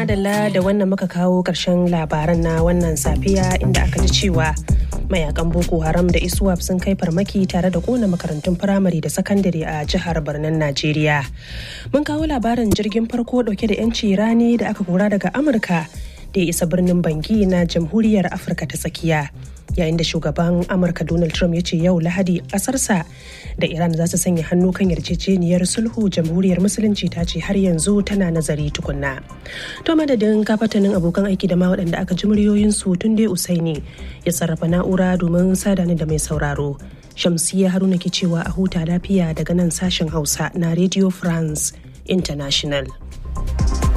madalla da wannan muka kawo ƙarshen labaran na wannan safiya inda aka ji cewa mayakan boko haram da iswap sun kai farmaki tare da kona makarantun firamare da sakandare a jihar birnin najeriya mun kawo labarin jirgin farko dauke da 'yanci rani da aka kora daga amurka da ya isa birnin bangi na jamhuriyar afirka ta tsakiya yayin da shugaban amurka donald trump ya ce yau lahadi kasarsa da iran za su sanya hannu kan yarjejeniyar sulhu jamhuriyar musulunci ta ce har yanzu tana nazari tukunna to madadin kafatanin abokan aiki da ma waɗanda aka ji muryoyinsu tun dai usaini ya sarrafa na'ura domin sadani da mai sauraro shamsiya haruna ke cewa a huta lafiya daga nan sashen hausa na radio france international